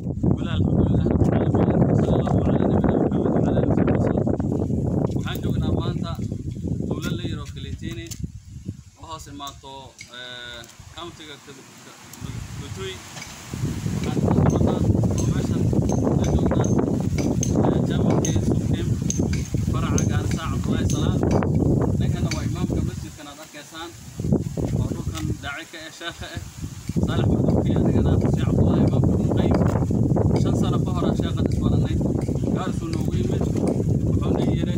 ولا الحمد لله رب العالمين صلى الله على نبينا محمد وعلى اله وصحبه وسلم waxaan joognaa maanta dowlad la yiro kalitini oo hoos imaato countiga Kitui waxaan ka soconnaa oo meeshan ka joognaa jamalkii Supreme faraca gaarisa Cabdullaahi Salaad ninkana waa imaamka masjidkan aad arkaysaan oo dhulkan daaci ka ah sheekha ah saalax madowkii adigana xuseen cabdullaahi imaamka ibnu qayyim shan sano ka hor aan sheekhan isbaranay gaarisuu noogu yimid wuxuuna yidhi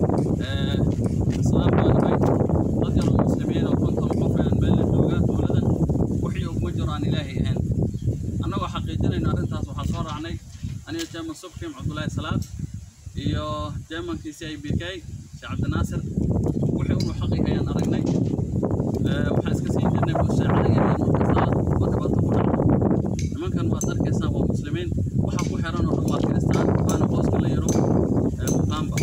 islaam baan ahay dad yar oo muslimiin oo konton qof aan meel la joogaa dowladan wixii uguma jiro aan ilaahay ahayn annagoo xaqiijinayno arrintaas waxaa soo raacnay aniga jeeman subkim cabdullaahi salaad iyo jeemankiisi i b k sheekh cabdinaasir wixii unu xaqi ayaan aragnay waxaan iska siin jirnay bushaacada yaryar markasta oo dhibaato ku dhacdo nimankan waad arkaysaan waa muslimiin waxa ku xiran oo dhan waa kiristaan waana hooska la yaro muqaamba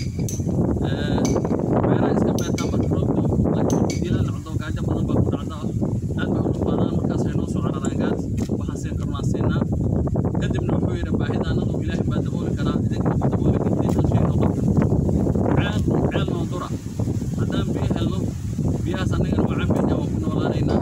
meelaha iska beertaa marka roobka laakiin ilaa dhacdo gaajo badan baa ku dhacda aad bay u dhufaadaan markaas ay noo soo cararaan gaas waxaan siin karnaa siinaa kadibna wuxuu yidhi baahidaanadu ilaahay baa dabooli karaa idinkana ma dabooli kartiin hal shay noqon ceel ceel noo dura haddaan biyo helno biyahaas annagana waa cabayna waan ku noolaanaynaa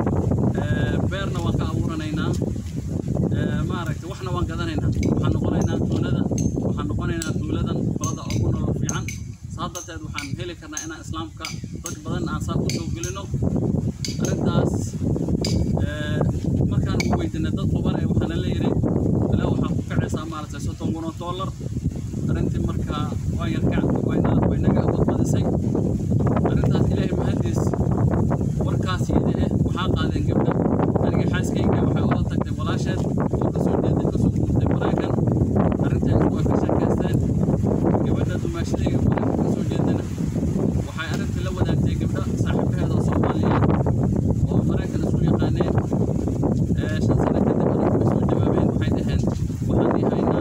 beerna waan ka abuuranaynaa maaragtay waxna waan gadanaynaa waxaan noqonaynaa tuulada waxaan noqonaynaa tuuladan qolada ugu nolol fiican saa darteed waxaan heli karnaa inaan islaamka dad badan aan saa ku soo gelino arrintaas markaan ugu weydiinay dad quban ee waxaana la yidhi ilaa waxaa ku kacaysaa maaragtay soddon kun oo dollar arrintii markaa waa yarkac wayna waynaga badbadisay arrintaas ilaahay mahadiis warkaas yidi eh waxaa qaadeen gabdha aniga xaaskayga waxay ula tagtay walaasheed oo kasoo jeeday kasoo guurtay maraykan arrintaas waa ka sheekaysteen gabadha dumaashadayga maraykan kasoo jeedana waxay arrintii la wadaagtay gabdha saaxiibaheeda oo soomaaliyeed oo maraykan isu yaqaaneen shan sano kadib arrintii way soo jawaabeen waxay dhaheen waxaan ii haynaa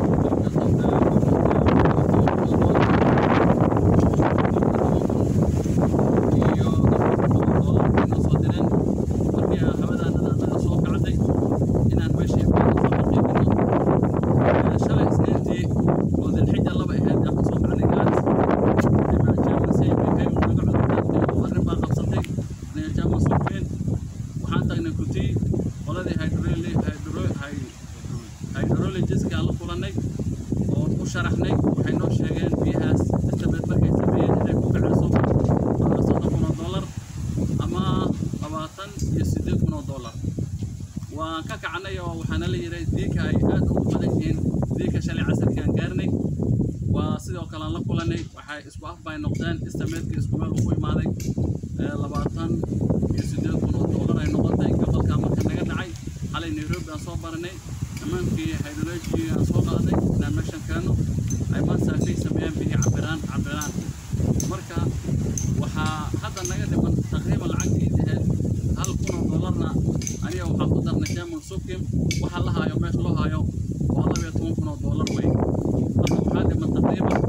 iyo doolarkayna soo direen markii aan habadaanada annaga soo kacday inaan meeshii soo xaqiijino shalay isniintii oo dilxija laba ahayd aan kasoo kacnay gaaris nimaa jaaman saybikay naga cudurdaartay oo arrin baa qabsatay aniga jaaman sufeen waxaan tagnay kutii qoladii hydrologiska aan la kulannay oon u sharaxnay waxay noo sheegeen biyahaas istabeed markay sameeyeen inay ku kacayso soddon kun oo dollar ama labaatan iyo siddeed kun oo dollar waan ka kacnay oo waxaana la yidhi diinka ay aad ugu badan yihiin diinka shalay casarkii aan gaarnay waa sidoo kale aan la kulannay waxay isku af bay noqdeen istameedkii isku meel ugu imaaday labaatan iyo siddeed kun oo dollar ay noqotay gobolkaa marka naga dhacay xalay nairobi aan soo baranay nimankii hydrology aan soo qaaday inaan meeshan keenno ay maansaakay sameeyaan bihii cabiraan cabiraan marka waxaa hadda naga dhiman taqriiban lacagtii ahayd hal kun oo dollarna aniga waxaa ku darnay jaman sukim waxa la haayo meesha loo haayo waa laba iyo toban kun oo dollar wey marka waxaa dhiman taqriiban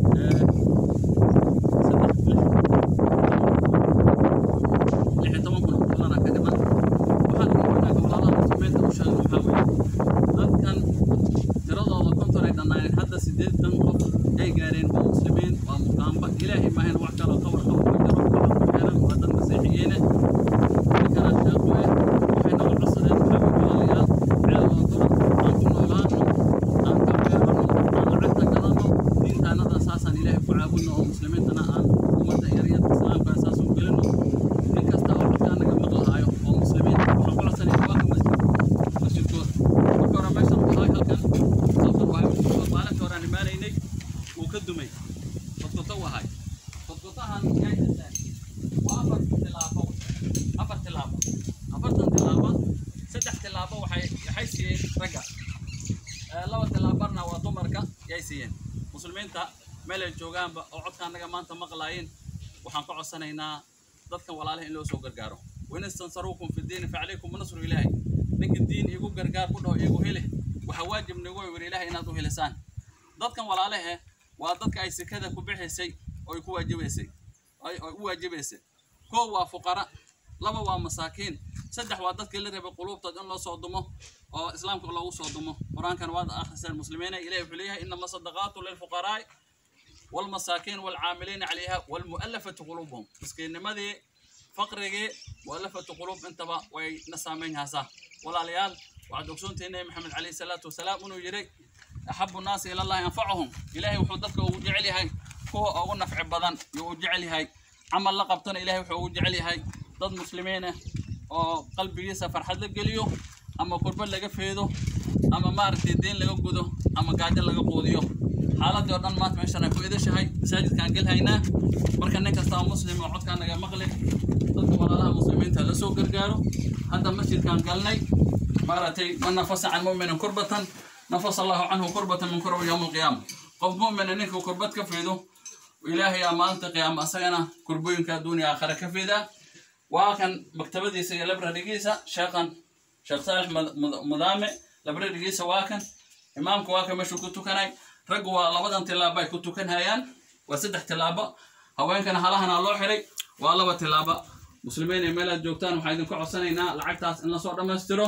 lix iyo toban kun oo dollar ka dhiman waxaan rabnaa walaalaha muslimiinta u sheegay waxaa weeye dadkan tiradooda konton ay dhannaayeen hadda siddeetan qof ay gaareen waa muslimiin waa muqaamba ilaahay maahayn wax kaloo ka warqabo ma jiro waxa ku xiran waa dad masiixiyiine ninkana sheekhu eh waxay nagu codsadeen waxaa weeye walaalayaal ceel oo dura aan ku noolaano aan ka beerano aan lacagta gadano diintaanada saasaan ilaahay ku caabudno oo muslimiintana aan ummadda yaryar islaamka saas u gelino nin kasta oo codkaa naga maqlahaayo oo muslimiin waxaan ku codsanaya waa ka masjid masjidkooda marka hore meeshan ku haay halkan halkan waa maalinka hore aan imaanaynay wuu ka dumay fadkoto u ahay fadkotahan yay dhiseen waa afar tilaabo afar tilaabo afartan tilaabo saddex tilaabo waxay waxay siiyeen ragga laba tilaabarna waa dumarka yay siiyeen muslimiinta meel ay joogaanba oo codka annaga maanta maqlaayeen waxaan ka codsanaynaa dadkan walaalaha in loo soo gargaaro wain istansaruukum fi diini facalaykum nasru ilaahi ninka diin igu gargaar ku dhaho igu heli waxaa waajib nagu wir ilaahay inaad u helisaan dadkan walaalahe waa dadka ay sekada ku bixisay oo ay ku waajibaysay ay u waajibaysay kow waa fuqara laba waa masaakiin saddex waa dadkii la rabay quluubtood in loo soo dumo oo islaamka loogu soo dumo qur-aankan waad akhriseen muslimiina ilahi wuxuu leeyahay inama sadaqaatu lilfuqaraa'i والمساكين والعاملين عليها والمؤلفة قلوبهم مسكين نمدي فقري مؤلفة قلوب انتبه وينسامين هسا ولا ليال وعد أكسونتين محمد عليه الصلاة والسلام انه يري أحب الناس إلى الله ينفعهم إلهي وحدتك وجعلي هاي هو أو نفع بدن وجعلي هاي عمل لقبتنا إلهي وجعلي هاي ضد مسلمين oo qalbigiisa farxad la geliyo ama kurba laga feedo ama maaragtay diin laga gudo ama gaajo laga quudiyo xaaladii oo dhan maanta meeshan ay ku idashahay masaajidkaan gelhaynaa marka nin kasta oo muslim oo codkaan naga maqli dadka walaalaha muslimiinta la soo gargaaro hadda masjidkaan galnay maaragtay man nafasa can muminin kurbatan nafasa allahu canhu kurbatan min kurba yowma alqiyaama qof mumina ninka kurbad ka feedo ilaahay aa maalinta qiyaama asagana kurbooyinka adduuniya aakhira ka feedaa waa kan maktabadiisa iyo librarigiisa sheekhan sheekh saalex mudaame librarigiisa waa kan imaamka waa kan meeshuu ku tukanay raggu waa labadan tilaabo ay ku tukanhayaan waa saddex tilaabo haweenkana halahana loo xiray waa laba tilaabo muslimiin ee meelaad joogtaan waxaan idinku codsanaynaa lacagtaas in lasoo dhammaystiro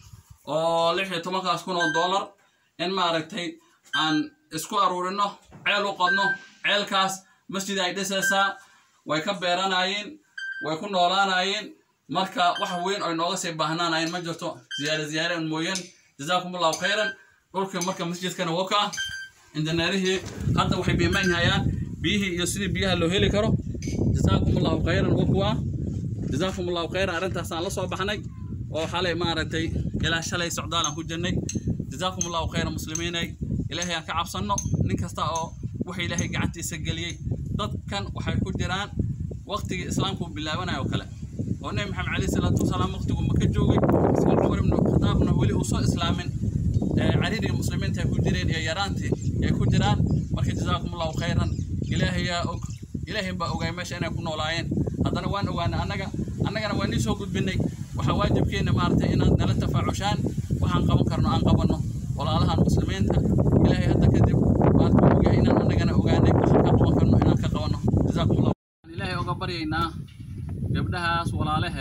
oo lix iyo tobankaas kun oo dollar in maaragtay aan isku aruurino ceel u qodno ceelkaas masjid ay dhisaysaa way ka beeranayeen way ku noolaanayeen marka wax weyn oy nooga sii baahnaanayeen ma jirto ziyaare ziyaare un mooyeen jazaakum allahu khayran dhulkii marka masjidkana waka injineerihii hadda waxay biimaynhayaan biyihii iyo sidii biyaha loo heli karo jazaakum allahu khayran wakuwa jazaakum allahu khayran arrintaasaan la soo baxnay oo xalay maaragtay ilaa shalay socdaalaan ku jirnay jazaakum allahu khayran muslimiinay ilaahay aan ka cabsanno nin kasta oo wuxuu ilaahay gacantiisa geliyey dadkan waxay ku jiraan waqtigii islaamku bilaabanayo oo kale oo nebi maxamed calayhi salaatu wasalaam waqtigu maka joogay isla cumar ibnu khataabna weli uu soo islaamin cariirigii muslimiinta ay ku jireen iyo yaraantii ay ku jiraan marka jazaakum allahu khayran ilaahayaa og ilaahay baa ogaay meesha inay ku noolaayeen haddana waan ogaanay annaga annagana waa nii soo gudbinay waxaa waajibkeenna maaragtay inaad nala tafaacushaan waxaan qaban karno aan qabanno walaalahan muslimiinta ilaahay hadda kadib maarta ogaay inaan annagana ogaanay waxaan ka qaban karno inaan ka qabanno jazaakum allah ilaahay oga baryaynaa gabdhahaas walaalehe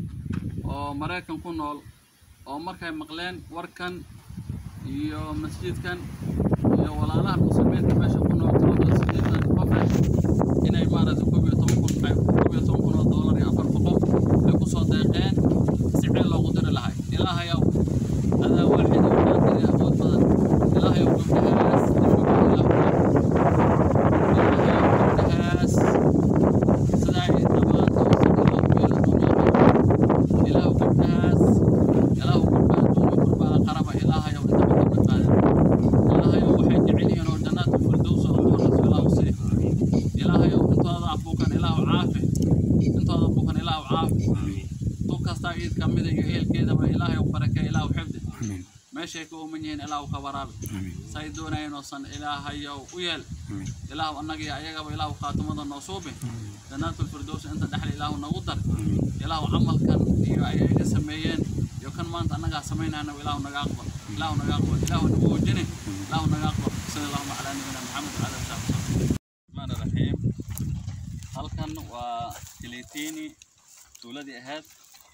oo maraykan ku nool oo markay maqleen warkan iyo masjidkan iyo walaalaha muslimiinta meesha ku nool tiradooda sideetan qofe inay maaragtay koob iyo toban kun ay koob iyo toban kun oo doolar iyo afar boqol ay ku soo deeqeen si ceel loogu diri lahay ilaahayow adaa waaxida waxaa diri awood badan ilaahayow gabdhahaas gabdhahaas sidaa ay dhamaan oo si loo beelo dunyada ilaahu gabdhahaas ilaahu gabdha adduunya qurbaa qaraba ilaahayow intaba ka badbaada ilaahayow waxay jecel yihiin oo jannaatu firdows oo muxaras ilaahu sii ilaahayow intooda buukan ilaahu caafi intooda buukan ilaahu caafi tu kastaa iid ka mida iyo ehelkeedaba ilaahayow barake ilaahu xifdi meeshay ka uuman yihiin ilaahu ka waraabi say doonayeen oosan ilaahayow u yeel ilaahu annagii ayagaba ilaahu khaatimada noo suubi jannaatu firdows inta dhexle ilaahu nagu dar ilaahu camalkan iyo ay ayaga sameeyeen iyo kan maanta annagaa samaynayna ilaahu naga aqbal ilaahu naga aqbal ilaahu nagu wejine ilaahu naga aqbal sala allahuma calaa nabiyina maxamed wacala alihi wasaxbi الرحمن الرحيم halkan waa kiletini tuuladii ahayd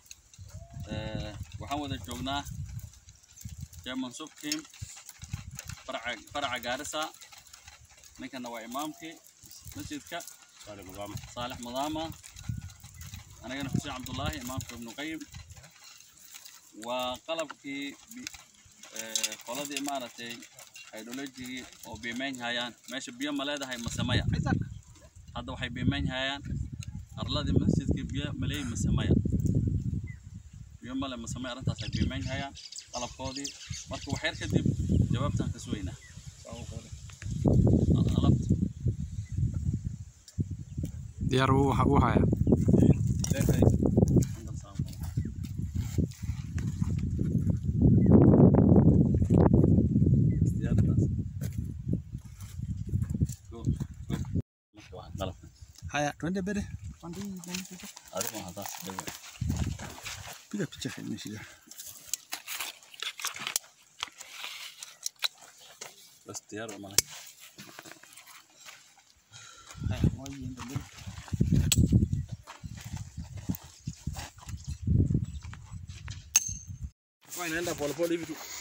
waxaan wada joognaa german subkim faraca faraca gaarisa ninkana waa imaamkii masjidka saalex madaama anigana xuseen cabdullaahi imaamka ibnu qayim waa qalabkii bi- eh, qoladii maaragtay hydrologigii oo biimeyn hayaan meesha biyo ma leedahay mase maya hadda waxay biimeyn hayaan arladii masjidkii biyo maleey mase maya biyo male mase maya arrintaas ay biimeyn hayaan qalabkoodii marka waxyar kadib jawaabtaan ka sugaynaa alabta diyaar uu waxa uu haya haya twende mbele piga picha nimeshika بس ديار ولا haya moja ende mbele naenda polepole hivi tu